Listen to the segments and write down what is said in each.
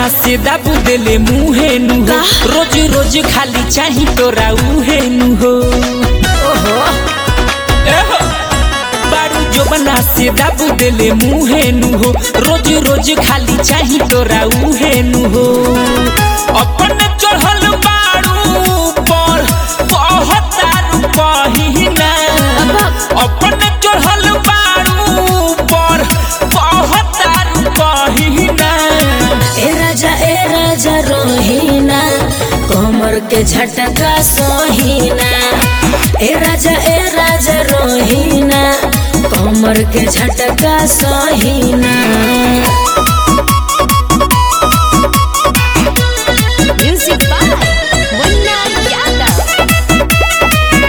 बना से दाबू देले मुहे नु हो रोज रोज खाली चाही तोरा उहे नु हो ओहो एहो बारू जो बना से दाबू देले मुहे नु हो रोज रोज खाली चाही तोरा उहे नु हो अपन चढ़ल बारू पर कहतारू कहिना अपन चढ़ल बारू पर कहतारू कहिना ए राजा ए राजा रोहिना कमर के झटका सोहिना ए राजा ए राजा रोहिना कमर के झटका सोहिना Music by Munna Yadav.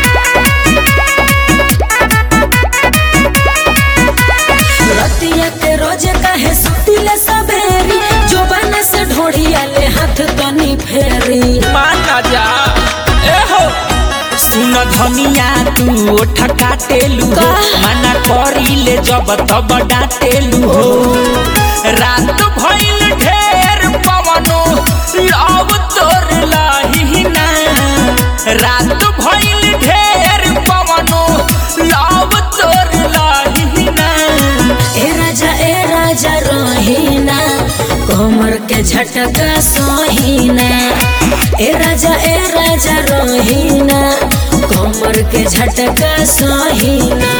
रतिया के रोज कहे सुतिले सबेरी जोबन से ढोड़िया ले हाथ तनी फेरी माना जा एहो सुन धनिया तू ओठ काटेलू हो मना करिले जब तब डाटेलू हो रात भइल ढेर पवनो लव तोर लहिना रात भइल ढेर पवनो लव तोर लहिना ए राजा ए राजा रोहिना कमर के झटका सोहिना ए राजा ए राजा रोहिना कमर के झटका सोहिना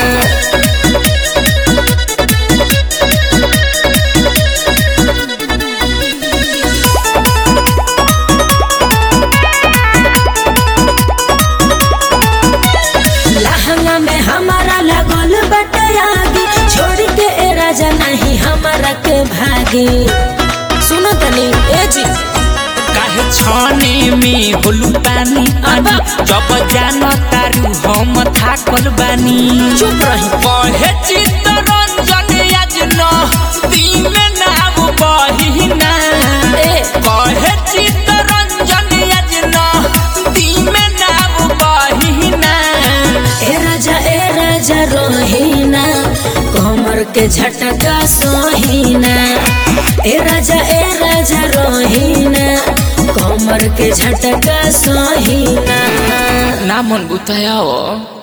लहंगा में हमारा लगल बटयागी छोड़ के ए राजा नहीं हमारा के भागी सुनो तनी ए जी काहे छाने में होलू पानी पानी जब जान तारू हम थाकल बानी चुप रही कहे चित्तरंजन यजन दिन नाम बहिना ए कहे चित्तरंजन यजन दिन नाम बहिना ए राजा ए राजा रोहिना कमर के झटका सोहिना ए राजा ए राजा रोहिना कमर के झटका सोहिना ना मन बुताया